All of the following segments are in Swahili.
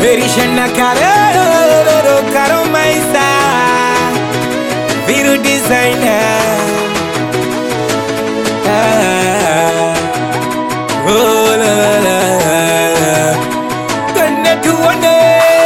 Berishana Karo, Karo Maisa, Viru Designer. Ah, oh, la, la, la, la. Twende tuone.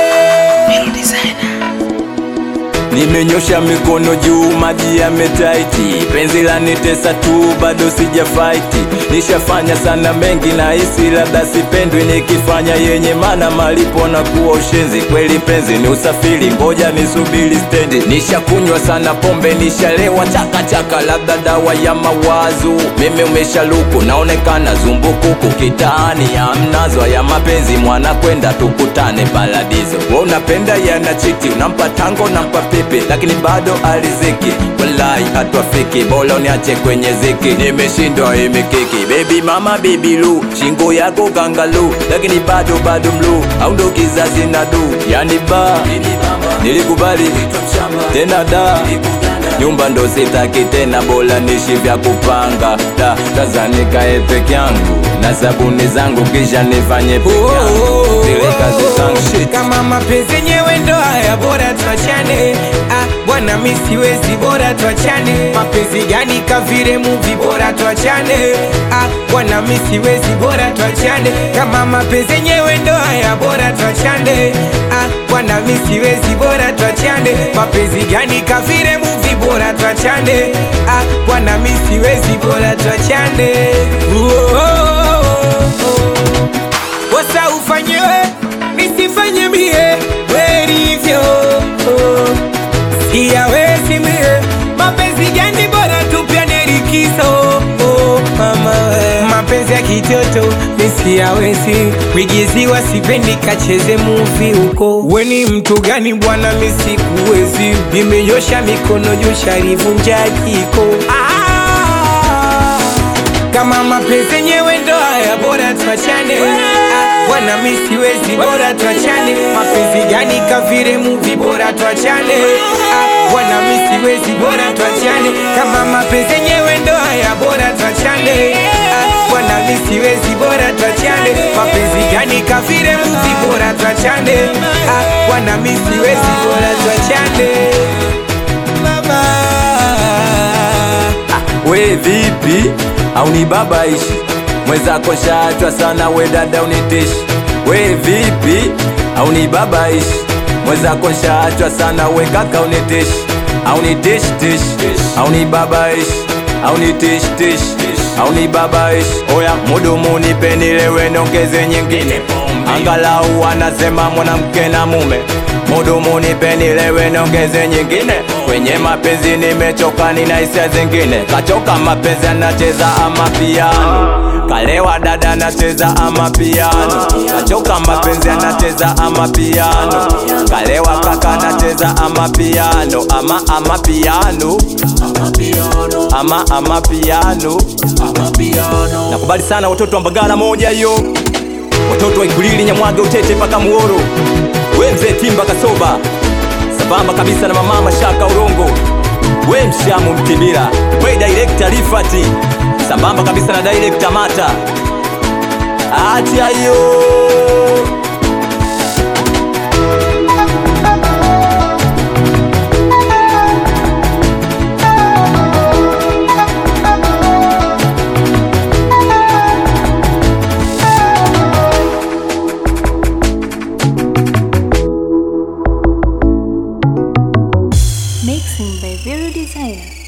Nimenyosha mikono juu, maji yametaiti, penzi la nitesa tu, bado sija faiti. Nishafanya sana mengi na hisi labda sipendwi, nikifanya yenye mana malipo na kuwa ushenzi. Kweli penzi ni usafiri, ngoja nisubiri stendi. Nishakunywa sana pombe, nishalewa chakachaka, labda dawa ya mawazo. Mimi umeshaluku, naonekana zumbukuku kitaani, amnazo ya mapenzi, mwana kwenda tukutane paradiso. Wewe unapenda yana chiti, unampa tango, unampa pipi, lakini bado aliziki. Walai hatwafiki, bora uniache kwenye ziki. Nimeshindwa hii mikiki, baby mama baby lu, shingo yako kangalu, lakini bado bado mlu, au ndo kizazi na du, yani ba nilikubali tena da nyumba ndo sitaki tena, bora nishi vya kupanga da tazanikae peke yangu na sabuni zangu, kisha nifanye peke yangu zile kazi zangu shit. kama mapenzi yenyewe ndo haya, bora tuachane. Ah, bwana mi siwezi, bora tuachane. Mapenzi gani kavire muvi, bora tuachane. Ah, bwana mi siwezi, bora tuachane. Kama mapenzi yenyewe ndo haya, bora tuachane. Ah, bwana mi siwezi, bora tuachane. Mapenzi gani kavire muvi, bora tuachane. Ah, bwana mi siwezi, bora tuachane. Oh, oh, oh, oh. Wasa ufanyiwe nisifanye mie werivyo siyawezi mie mapenzi gani bora tupyane likizo oh, mama we. mapenzi ya kitoto nisiyawezi wigiziwa sipendi kacheze muvi huko weni mtu gani bwana misikuwezi nimenyosha mikono juu sharivunja jiko ah, kama mapenzi yenyewe ndo haya bora tuachane Ah, bwana mi siwezi bora tuachane mapenzi gani kavire muvi bora tuachane Ah, bwana mi siwezi bora tuachane kama mapenzi yenyewe ndo haya bora tuachane Ah, bwana mi siwezi bora tuachane mapenzi gani kavire muvi bora tuachane Ah, bwana mi siwezi bora tuachane mama we vipi au ni baba ishi mwenzako shaachwa sana we dada unitishi we vipi au ni baba ishi mwenzako shaachwa sana we kaka unitishi au ni tish tish au ni baba ishi au ni tish tish au ni baba ishi oya mudumu nipenilewe nongeze nyingine angalau anasema mwanamke na mume mudumu nipenilewe nongeze nyingine kwenye mapenzi nimechoka nina hisia zingine kachoka mapenzi anacheza ama piano kalewa dada anacheza ama piano kachoka mapenzi anacheza ama piano kalewa kaka anacheza ama piano ama ama piano ama ama piano nakubali sana watoto wa mbagala moja hiyo watoto wa Ikulili, Nyamwage, Utete mpaka Muhoro, we mzee Timba Kasoba, sambamba kabisa na mama Mashaka Urongo, we Mshamu Mtibira, we director Rifati, sambamba kabisa na director Mata. Acha hiyo Mixing by Vero Designer.